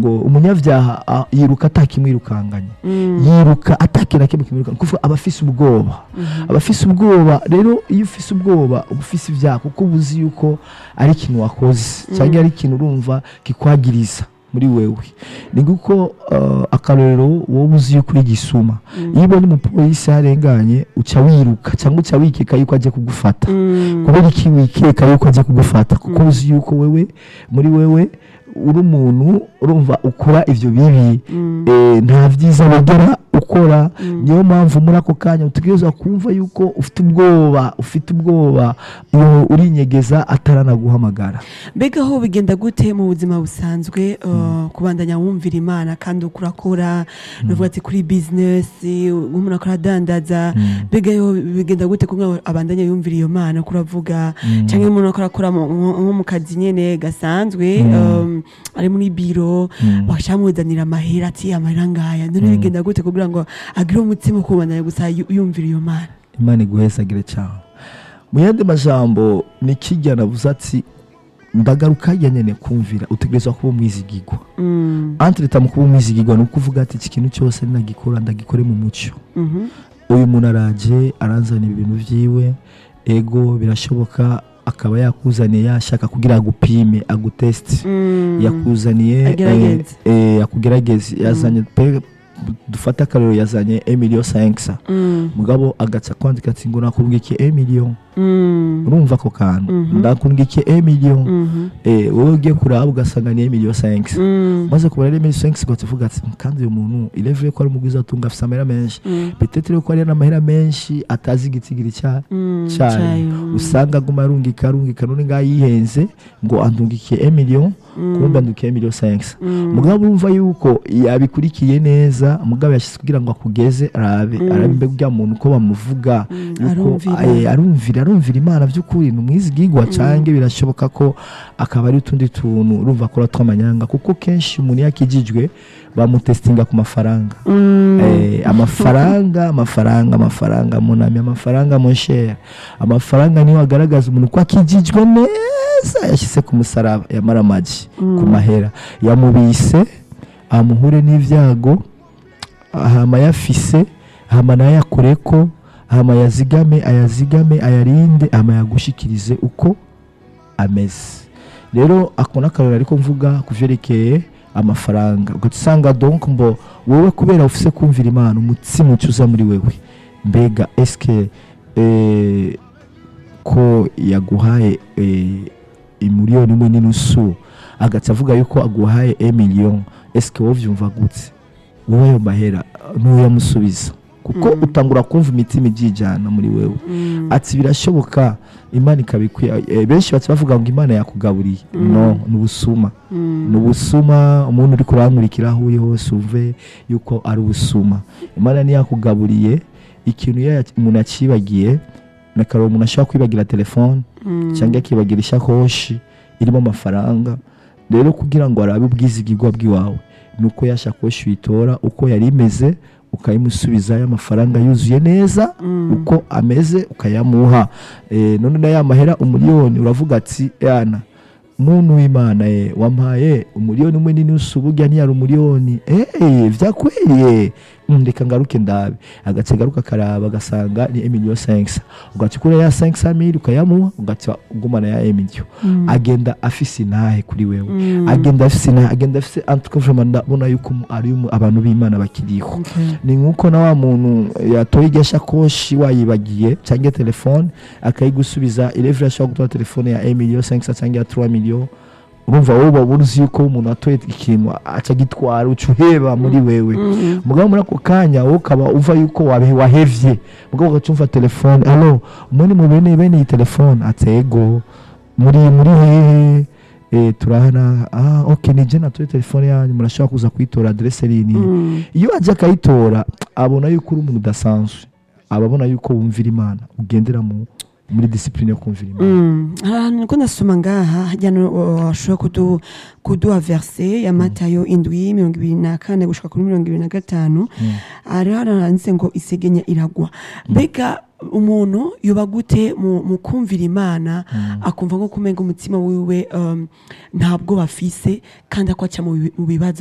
ngo umunyabyaha ah, yiruka atakimwirukanganye yiruka atakira kimwe kimwirukanga kuvuga aba afise ubwoba aba afise ubwoba rero iyo ufise ubwoba uba ufise ibyaha kuko uba uzi yuko ari ikintu wakoze cyangwa ari ikintu urumva kikwagiriza muri wewe ni nguko uh, akarorero wowe uzi yuko uri gisuma iyo ubonye umupolisi yarenganye uca wiruka cyangwa uca wikeka yuko agiye kugufata kubera iki wikeka yuko agiye kugufata kuko uzi yuko wewe muri wewe uri umuntu urumva ukora ibyo bibi eh, nta byiza wigera ukora niyo mpamvu muri ako kanya utegereza kumva yuko ufite ubwoba ufite ubwoba iyo urinyegeza ataranaguhamagara mbega aho bigenda gute mu buzima busanzwe uh, kubandanya wumvira imana kandi uko urakora nuvuga ati kuri bizinesi umuntu akora adandaza mbega yo bigenda gute kugira ngo abandanye yumvira iyo mana uko uravuga cyangwa umuntu akora akora mu- nko nko mu kazi nyene gasanzwe um, ari muri biro bakamuzanira amahera ati amahera ngaya none bigenda gute kugira ngo agire umutima wo kubandanya gusa yu- yumvira iyo mana imana iguhezagire cyane mu yandi majambo ni kijya navuze ati ndagaruka ya nyene kumvira utegerezwa kuba umwizigigwa Mm, antreta mu kuba umwizigigwa ni ukuvuga ati iki kintu cyose nagikora ndagikore mu mucyo mhm, uyu muntu araje aranzanira ibintu byiwe ego birashoboka akaba yakuzaniye yashaka kugira agupime agutesite mm. yakuzaniye Agerageze. eh, eh, akugerageze yazanye pe dufate akarero yazanye emiliyo sankisa Mm, mugabo agaca kwandika ati ngo nakubwiye emiliyo mm, urumva ako kantu Mhm. ndakubwiye emiliyo mhm, eh, wowe ugiye kuraba ugasanga ni emiliyo sankisa mm, maze kubara rero emiliyo sankisa ugahita uvuga ati kandi uyu muntu irevuye ko ari umugwiza atunga afite amahera menshi mm, petetere ko ari n'amahera menshi atazi igitigiri cya mm, cyayo cyayo, mm, usanga aguma arungika arungika none ngaho yihenze ngo andungikiye emiliyo mm, kumbe andukiye emiliyo sankisa mm, mugabo urumva yuko yabikurikiye neza mugabo yashyize kugira ngo akugeze arabe Mm. arabe mbega uriya muntu uko bamuvuga Mm, yuko arumvira. eh, arumvira arumvira imana by'ukuri ni umwizigigwa cange birashoboka ko akaba ari utundi tuntu urumva akora tw'amanyanga kuko kenshi umuntu iyo akijijwe bamutesitinga ku mafaranga mm, Eh, amafaranga amafaranga amafaranga munami amafaranga monshere amafaranga niyo agaragaza umuntu ko akijijwe neza yashyize ku musaraba yamara amagi ku mahera yamubise amuhure n'ibyago hama yafise hama nayo yakureko hama yazigame ayazigame ayarinde hama yagushikirize uko ameze rero ako n'akarori ariko mvuga ku vyerekeye amafaranga ugaca usanga donc mbo wowe kubera ufise kumvira imana umutsima ucuza muri wewe mbega eske eh, ko yaguhaye eh, imiliyoni imwe n'inusu agaca avuga yuko aguhaye emiliyoni eske wowe vyumva gute wowe ayo mahera ntuyamusubiza kuko Mm. utangura kumva imitima ibyijyana muri wewe mm, ati birashoboka imana ikabikwiye eh, benshi baca bavuga ngo imana yakugaburiye Mm. no ni ubusuma mm, ni ubusuma umuntu uri kurankurikira aho uri hose uve yuko ari ubusuma imana ntiyakugaburiye ikintu iyo yac- umuntu yacibagiye na kare umuntu ashobora kwibagira telefone mm, cyangwa akibagira ishakoshi irimo amafaranga rero kugira ngo arabe ubwizigirwa bw'iwawe ni uko ya shakoshi uyitora uko yari imeze ukayimusubizayo amafaranga yuzuye neza mm, uko ameze ukayamuha Eh, none na ya mahera umuliyoni uravuga ati yana muntu w'imana ye wampaye umuliyoni umwe n'inusu burya ntiyari umuliyoni eh vyakweriye Mm, reka ngaruke ndabe agace garuka akaraba agasanga ni emilio 5 ugaca ukura ya 5 mili ukayamuha ugaca ugumana ya emilio mm, agenda afise intahe kuri wewe mm, agenda afise intahe agenda afise antuka vraiment ndabona yuko ari mu- abantu b'imana bakiriho okay, ni nk'uko na wa muntu yatoye iryo shakoshi wayibagiye cyangwa telefone akayigusubiza irevure ashobora gutora telefone ya emiliyo cyangwa cyangwa ya turuwa miliyo urumva wowe uba uzi yuko umuntu atoye ikintu aca gitwara uca uheba muri wewe mm, mugabo muri ako kanya wowe ukaba uva yuko wabe- wahevye mugabo ugaca umva telefone alo umwe mu bene bene iyi telefone atego muri muri hehe eh, turahana ah ok nije natoye telefone yanyu murashobora kuza kuyitora adresse rini mm, iyo ajya akayitora abona yuko uri umuntu udasanzwe aba abona yuko wumvira imana ugendera mu muri disipurine yo kumvira imana mm. ahantu niko ndasoma ngaha hajyana washobora kudu kuduha verse ya matayo indwi mirongo ibiri na kane gushika kuri mirongo ibiri na gatanu Mm. hari handitse ngo isegenya iragwa mbega umuntu yoba gute mu, mu kumvira imana akumva nko kumenga umutima wiwe um, ntabwo bafise kandi akwaca mu bi- mu bibazo